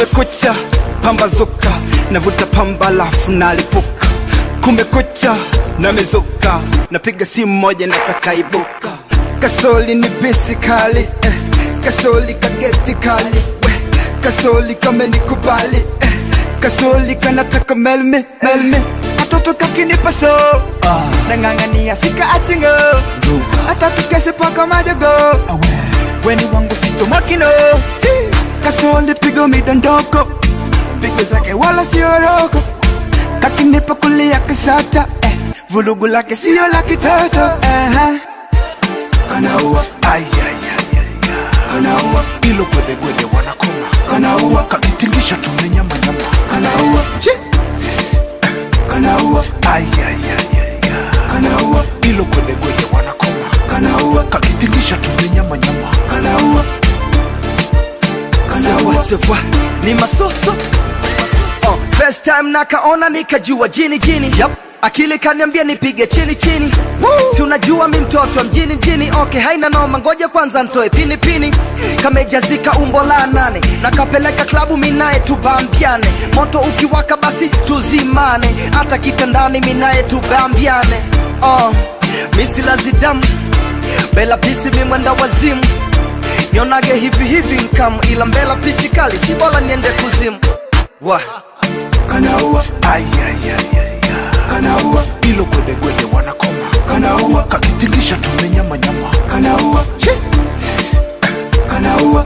kumekucha pambazuka navuta pamba lafu nalipuka kumekucha namezuka napiga simu moja natakaibuka kasoli ni bisi kali eh. kasoli kageti kali eh. kasoli kamenikubali eh. kasoli kanataka melme melme katoto kakinipa so ah. nang'ang'ania sika achingo hata tukeshe paka madogo weni wangu ficho makino kasoli pigo midondoko pigo zake wala sioroko kakinipa kulia kisata eh. vulugu lake sio la kitoto uh-huh. kanaua kanaua ilo gwedegwede wanakoma kanaua kakitingisha tumenyamanyama kanaua kanaua kanaua ilo gwedegwede wanakoma kanaua kakitingisha tumenyamanyama kanaua Sawa, ni masoso oh, first time nakaona nikajua jini jini yep. akili kaniambia nipige chini chini si unajua mi mtoto wa mjini mjini okay haina noma ngoja kwanza ntoe pini pini kamejazika umbo la nane nakapeleka klabu minaye tubambiane moto ukiwaka basi tuzimane hata kitandani minaye tubambiane oh, misilazidamu bela pisi mimwenda wazimu nionage hivi hivi nkamu ila mbela pisi kali si bora niende kuzimu wa kanaua kanaua ilo gwedegwede wanakoma kanaua kakitingisha tumenyamanyama kanaua kanaua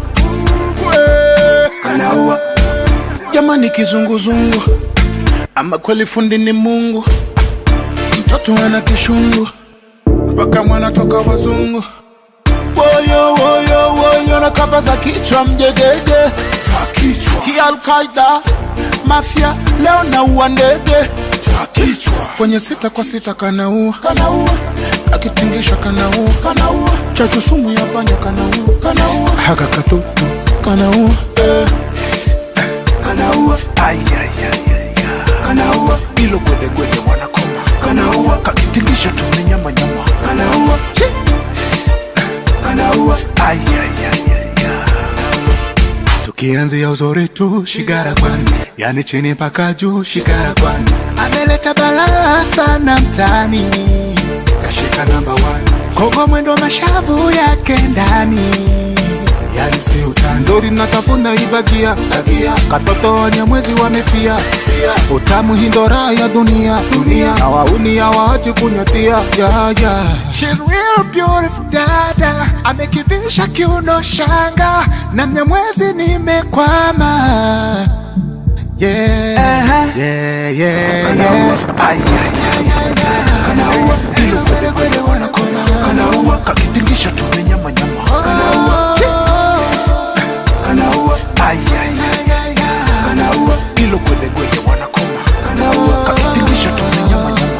kanaua jamani kizunguzungu ama kweli fundi ni mungu mtoto ana kishungu mpaka mwana toka wazungu woyo woyo woyo na kamba za kichwa mjegege za kichwa kialkaida mafya leo naua ndege za kichwa kwenye sita kwa sita kanaua kanaua akitingisha kanaua kanaua chachu sumu ya panya kanaua kanaua haka katutu kanaua eh. kanaua kanaua ilo gwedegwede wanakoma kanaua kakitingisha tumenyamanyama kanaua kanaua tukianzia uzuri tu shigara kwani yani chini mpaka juu shigara kwani ameleta balaa sana mtani kashika namba kogo mwendo mashavu yake ndani yani si utani nzuri natafuna ibagia bagia katoto wanyamwezi wamefia utamu hindora ya dunia dunia hawauni hawaachi kunyatia ya ya She real beautiful dada amekivisha kiuno shanga na mnyamwezi nimekwama yeah, yeah, yeah, yeah. kanaua ilo gwedegwede wanakoma kanaua kakitingisha tumenyamanyama kanaua kanaua kanaua ilo gwedegwede wanakoma kanaua kakitingisha tumenyamanyama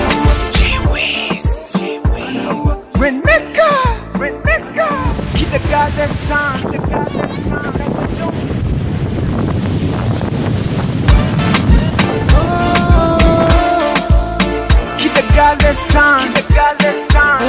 Reneka Reneka Keep the goddamn sound the goddamn sound Keep the goddamn sound the goddamn sound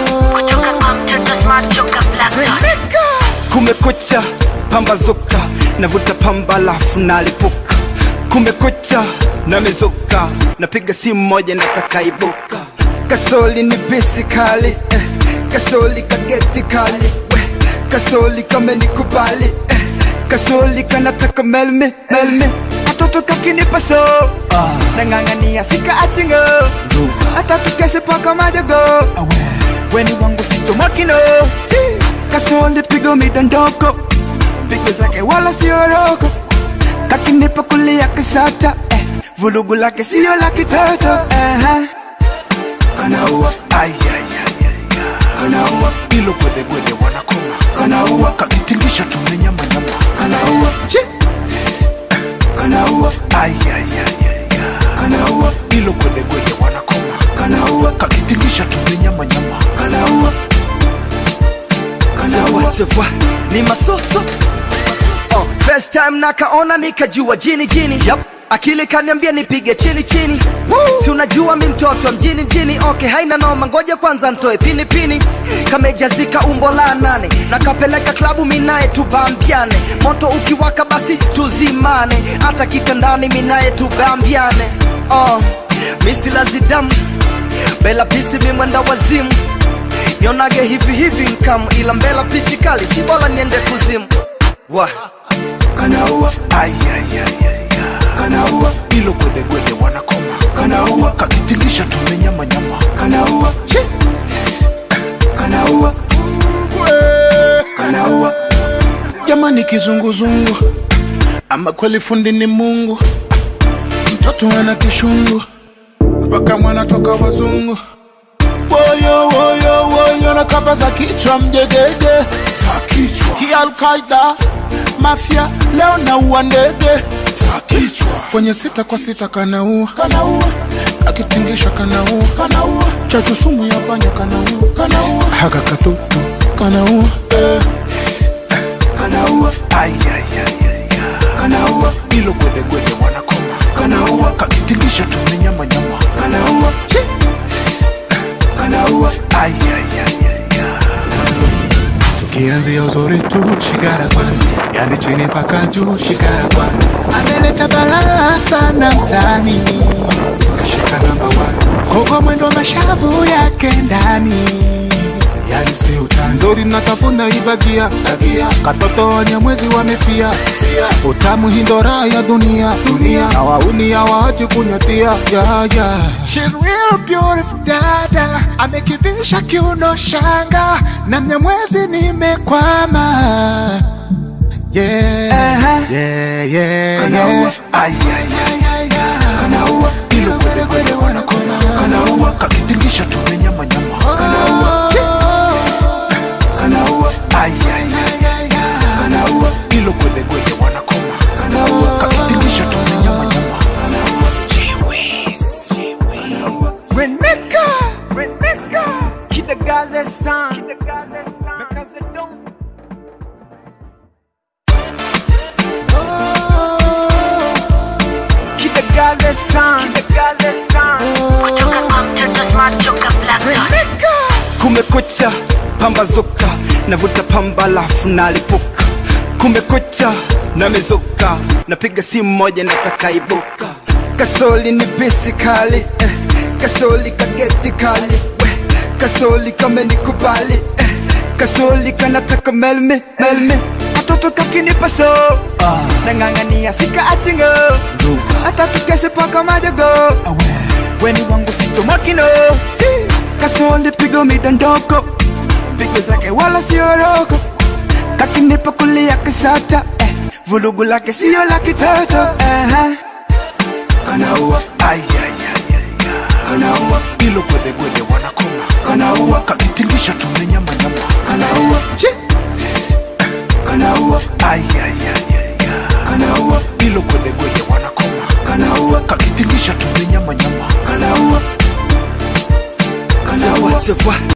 Reneka Kumekucha pambazuka navuta pamba lafu nalipuka kumekucha namezuka napiga simu moja natakaibuka kasoli ni bisi kali eh. kasoli kageti kali we. kasoli kamenikubali eh. kasoli kanataka melme melme katoto kakinipa so ah. nang'ang'ania sika achingo hata tukeshe paka madogo weni wangu ficho makino kasoli pigo midondoko pigo zake wala sioroko kakinipa kulia kisata eh. vulugu lake sio la kitoto uh-huh. kanaua kanaua ilo gwedegwede wanakoma kanaua kakitingisha tumenyamanyama kanaua kanaua kanaua ilo gwedegwede wanakoma kanaua kakitingisha tumenyamanyama kanaua kanaua Sawa, ni masoso oh, first time nakaona nikajua jini jini yep. akili kaniambia nipige chini chini si unajua mi mtoto wa mjini mjini okay haina noma ngoja kwanza ntoe pini pini kamejazika umbo la nane na kapeleka klabu minaye tubambiane moto ukiwaka basi tuzimane hata kitandani minaye tubambiane oh, misilazidamu bela pisi mimwenda wazimu nionage hivi hivi nkamu ila mbela pisi kali si bora niende kuzimu wa kanaua kanaua ilo gwedegwede wanakoma kanaua kakitingisha tumenyamanyama kanaua kanaua kanaua jamani kizunguzungu ama kweli fundi ni mungu mtoto ana kishungu mpaka mwana toka wazungu woyo woyo woyo na kapa za kichwa mjegege za kichwa kialkaida mafya leo naua ndege za kichwa kwenye sita kwa sita kanaua kanaua akitingisha kanaua kanaua chachu sumu ya panya kanaua kanaua haka katutu kanaua eh. kanaua kanaua ilo gwedegwede wanakoma kanaua kakitingisha tumenyamanyama kanaua kanaua tukianzia uzuri tu shigara kwani yani chini paka juu shigara kwani ameleta balaa sana mtani kashika namba one kogo mwendo mashavu yake ndani yani si utani nzuri natafuna ibagia tagia katoto wenye mwezi wamefia fia utamu hindora ya dunia dunia na wauni hawaachi kunyatia ya ya She's real beautiful dada amekidhisha kiuno shanga na mnyamwezi nimekwama yeah yeah yeah Kanaua. yeah kanaua ilo gwede gwede wanakoma kanaua kakitingisha tumenyamanyama kanaua kanaua kanaua ilo gwede gwede wanakoma kanaua kakitingisha tumenyamanyama Reneka Reneka Kidagaze san Because I don't Kidagaze san Kidagaze san Reneka Kumekucha pambazuka navuta pamba lafu nalipuka kumekucha namezuka napiga simu moja nataka ibuka kasoli ni bisi kali eh. kasoli kageti kali we. kasoli kamenikubali eh. kasoli kanataka melme melme katoto kakinipa so ah. nang'ang'ania sika achingo hata tukeshe paka madogo weni wangu ficho makino kasoli pigo midondoko pigo zake wala sioroko kakinipa kulia kisata eh. vulugu lake sio la kitoto eh. kanaua kanaua ilo gwede gwede wanakoma kanaua kakitingisha tumenyamanyama kanaua kanaua kanaua ilo gwede gwede wanakoma kanaua kakitingisha tumenyamanyama kanaua kanaua Sawa, sawa.